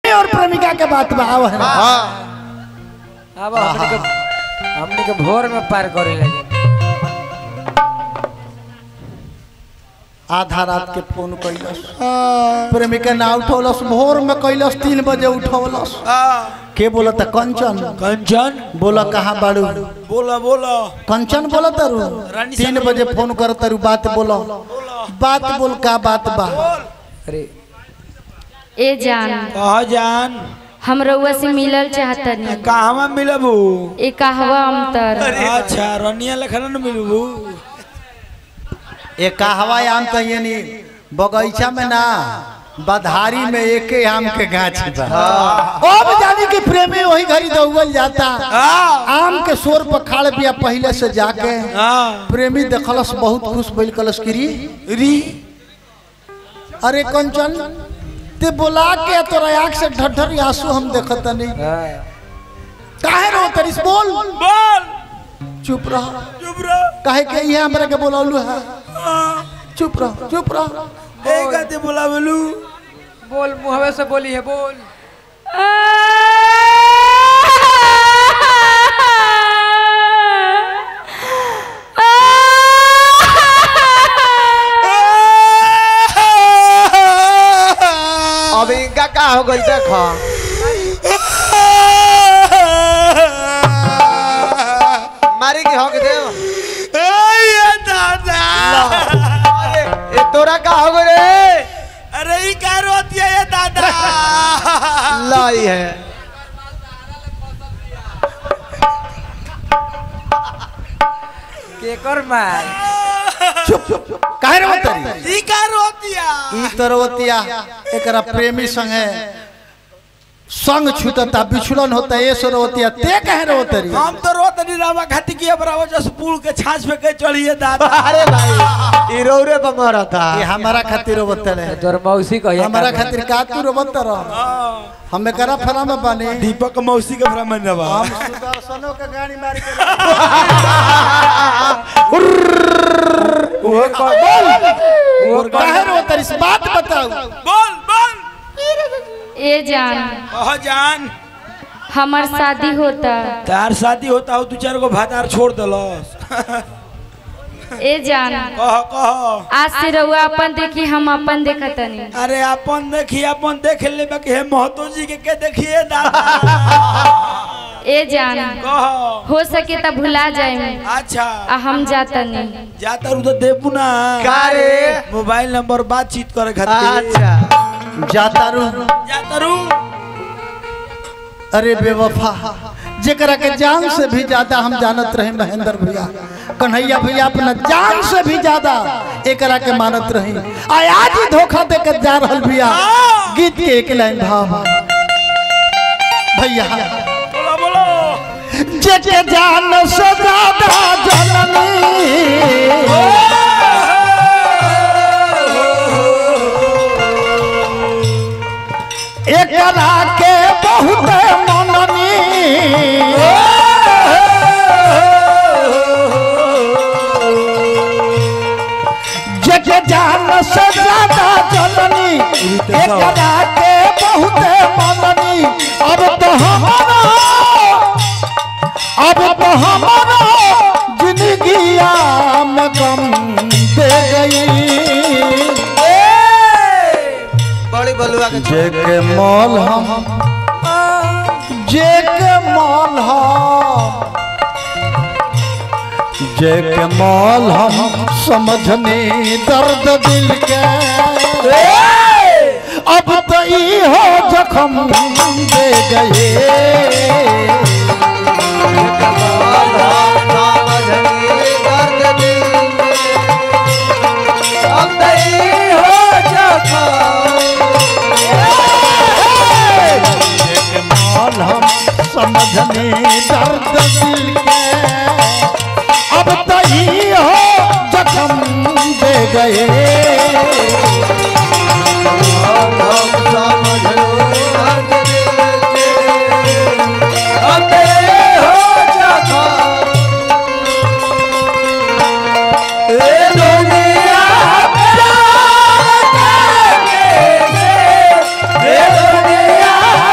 प्रेमी और प्रेमिका के बात बा आव है ना। अब हमने के हमने के भोर में पार करे लगे आधा रात के फोन कैलस प्रेमिका ना उठौलस भोर में कैलस तीन बजे उठौलस के बोला था कंचन कंचन बोला कहाँ बाड़ू बोला बोला कंचन बोला तारू रानी तीन साहब बजे फोन कर तारू बात बोलो बात बोल का बात बा अरे ए जान कहा जान हम रउआ से मिलल चाहतनी कहवा मिलबू ए कहवा अंतर अच्छा रनिया लखन न मिलबू एक हवाई आम तो ये नहीं बगीचा में ना बधारी में एक आम के गाछ बा अब जानी कि प्रेमी वही घड़ी दौगल जाता आम के शोर पर खाड़ बिया पहले से जाके प्रेमी देखलस बहुत खुश भइल कलस की री री अरे कंचन ते बोला के तोरा आंख से ढढर आंसू हम देखत नहीं काहे रो तरिस बोल बोल चुप रह चुप रह काहे के ये हमरा के बोलौलू है चुप रह चुप रह ए कहते बोला बोलू बोल मुहवे से बोली है बोल अब इनका का हो गई देखो मारी की हो गई देव दादा अरे ए तोरा का हो गई रे अरे ई का रोती है ये दादा लाई है केकर मार काहे रो तरी ई का रोतिया ई तरवतिया एकरा प्रेमी संगे संग छूटता बिछुड़न होता ये सरवतिया ते कहे रो तरी हम तो रोत नहीं रामा खाती की बराबर जस पुल के छाछ पे के चढ़िए दादा अरे भाई ई रोरे पर मरा था ये हमारा खातिर रोबत रहे तोर मौसी कहिया हमारा खातिर का तू रोबत रह हम एकरा फरा में बाने दीपक मौसी के भ्रमण नवा हम सुदर्शनों के गाड़ी मार के वो बोल वो काहे रो तरी से बात बताओ बोल बोल ए जान कह जान हमार शादी होता तार शादी होता हो दू चार गो भातार छोड़ दलस ए जान कह कह आज से रउआ अपन देखी हम अपन देखतनी अरे अपन देखी अपन देख ले बाकी हे महतो जी के के देखिए दादा ए जान कह हो सके त भुला जाए अच्छा आ हम जातनी जाता रू तो देबू ना का रे मोबाइल नंबर बातचीत करे खातिर अच्छा जाता रू जाता रू अरे बेवफा जेकरा के जान से भी ज्यादा हम जानत रहे महेंद्र भैया कन्हैया भैया अपना जान से भी ज्यादा एकरा के मानत रही आ आज ही धोखा दे के जा रहल भैया गीत के एक लाइन भाव भैया बोलो बोलो जेके जान से ज्यादा जननी एकरा के बहुत मननी जग जान से ज्यादा जननी एकरा के बहुत मननी अब तो हमारा अब तो हमारा जिंदगिया में गम दे गई बड़ी बलुआ के जे के मॉल हम जे के मॉल हम जे के मॉल हम समझने दर्द दिल के अब तो ई हो जखम दे गए मॉल हम समझने दर्द दिल के अब तो ई हो जखम दे गए दुनिया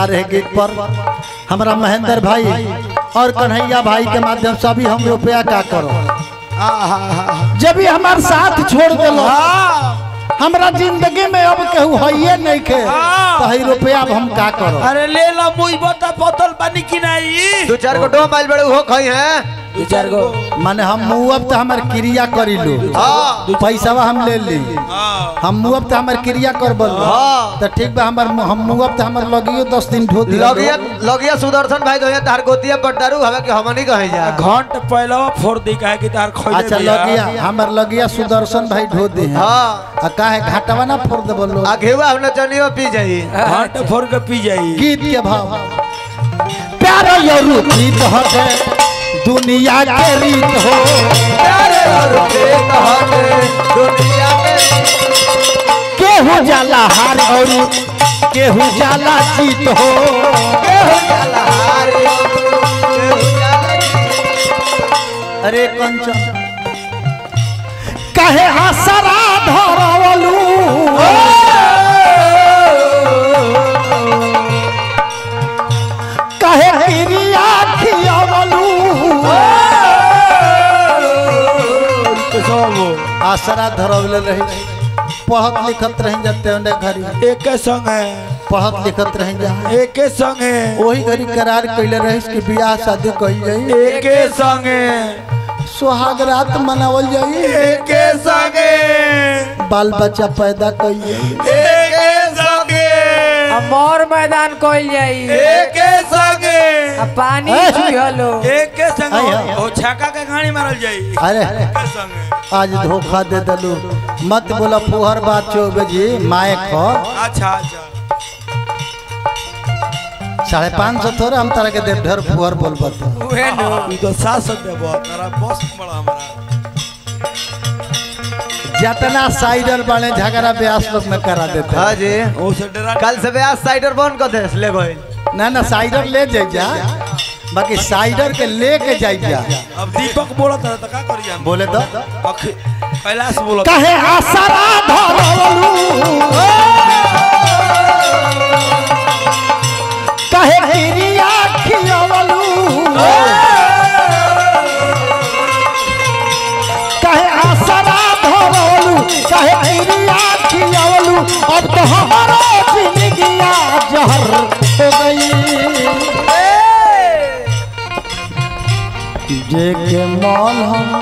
पुरस्कार है गीत पर हमारा महेंद्र भाई और कन्हैया भाई के माध्यम से अभी हम रुपया का करो जब भी हमारे साथ छोड़ दिलो हमरा जिंदगी में अब केहू है नहीं के तो है रुपया अब हम का करो अरे ले ला मुई बता बोतल पानी की नहीं दो चार को डो माइल बड़े हो खई हैं दू चार गो माने हम मुँह तो हमार क्रिया करी लो हाँ पैसा हम ले ली हम मुँह तो हमार क्रिया कर बोल हाँ। तो ठीक बा हमार हम मुँह तो हमार लगियो दस दिन धो दिया लगिया लगिया सुदर्शन भाई गया तार गोतिया पट्टारू हवे के हमनी कहे जा घंट पहलवा फोड़ दी काहे कि तार खोले अच्छा लगिया हमार लगिया सुदर्शन भाई धो दी है हाँ आ काहे घाटवा ना फोड़ दे बोलो आ घेवा हमने चनियो पी जाई घंट फोड़ के पी जाई गीत के भाव प्यार यरू गीत हटे दुनिया के रीत हो प्यारे और प्रेम हटे दुनिया के केहू जाला हार और केहू जाला जीत हो केहू जाला हारे केहू जाला अरे कंचन कहे आसरा धरवलू कहे क्रिया खियावलू आसरा धरवले रही पढ़त लिखत रही जाते उन्हें घरी एक संग है पढ़त लिखत रही जा एक संग है वही घड़ी करार कैले रही कि बियाह शादी कही जाई एक संग है सुहाग रात मनावल जाई एक संग है बाल बच्चा पैदा कई जाई एक संग है अब मोर मैदान कोइल जाई एक संग है अब पानी ए, चुहलो एक संग आई, आई, आई। ओ छक्का के गाड़ी मारल जाई अरे एक संग है आज धोखा दे दलू मत बोला फुहर बात चौबे जी माए खो अच्छा अच्छा साढ़े पाँच सौ थोड़ा हम तारा के देव ढेर फुहर बोल बता उहे नो ई तो सात सौ देबो तारा बस बड़ा हमारा जितना साइडर बने झगड़ा ब्यास लोग में करा देते हाँ जी ओ से डरा कल से ब्याह साइडर बंद कर दे ले गए ना ना साइडर ले जाई जा बाकी साइडर के लेके जाई जा अब दीपक बोला था तो का करी हम बोले तो अख कैलाश बोला कहे आसरा धरवलू कहे क्रिया खियावलू कहे आसरा धरवलू कहे क्रिया खियावलू अब तो हमारा जिंदगिया जहर हो गई जे के मॉल हम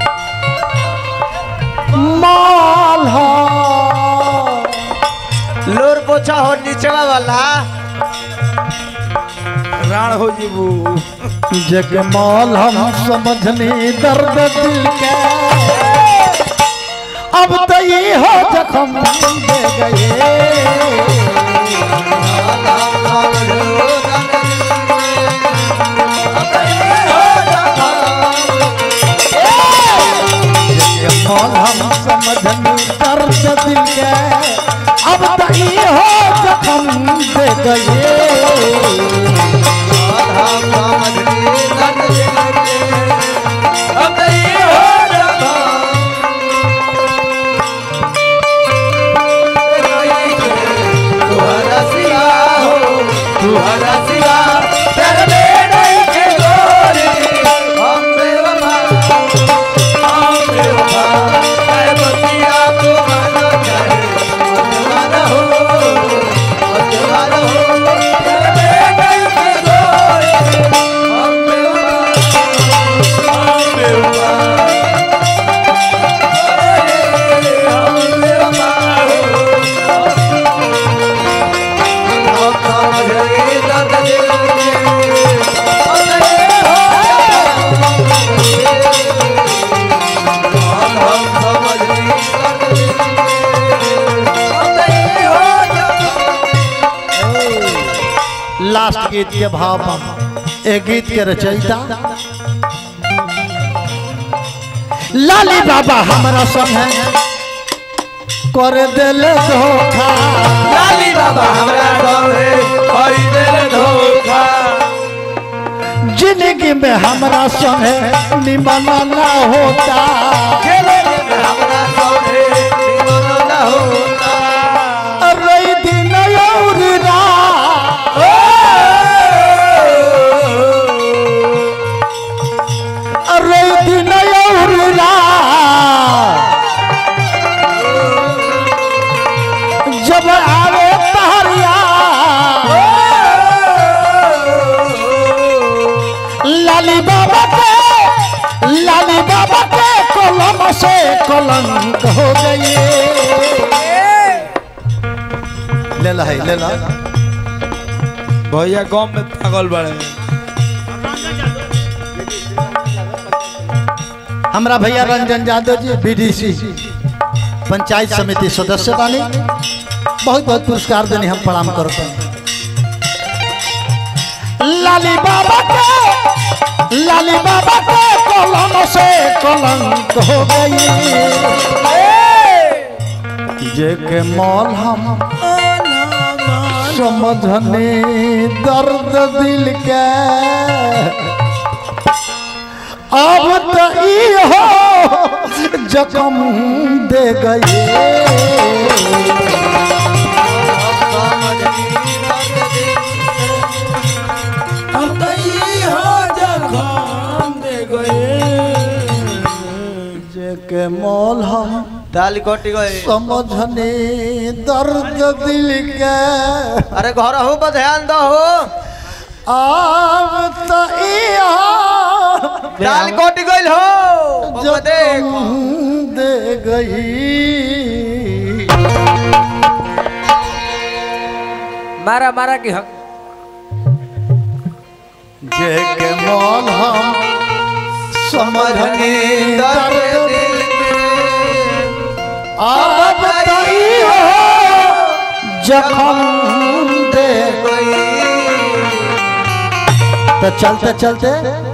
मॉल हम लोर पोछा हो नीचवा वाला राण हो जीबू जग मॉल हम समझनी दर्द दिल के अब तो ये हो जखम दे गए जग मॉल हम समझनी दर्द दिल के अब तो ये हो जखम दे गए लास्ट गीत के भाव ए गीत के रचयिता लाली बाबा हमारा संग है कर दिल धोखा लाली बाबा हमरा संगे हई दिल धोखा जिंदगी में हमारा संग है निमन ना होता हमरा संगे निमन न होता रही दिन और रात लाली बाबा के लाली बाबा के कलम से कलंक हो गई ले ला है ले ला भैया गांव में पागल बड़े हमरा भैया रंजन यादव जी बीडीसी पंचायत समिति सदस्य बानी बहुत बहुत पुरस्कार देने हम प्रणाम करते हैं लाली बाबा के लाली बाबा के कलम से कलंक हो गई जे के मौल हम समझने दर्द दिल के अब तो ई हो जखम दे गए अब तो ये हो जखम दे गए जे के मोल हम दाल कटी गई समझने दर्द दिल के अरे घर हो पर ध्यान दो हो अब तो ई हो दाल कटी गई हो बबुआ देख जखम दे गई मारा मारा की हक जे के मोल हम समझने दर्द दर्द दिल में अब तो ई हो जखम दे गई तो चलते चलते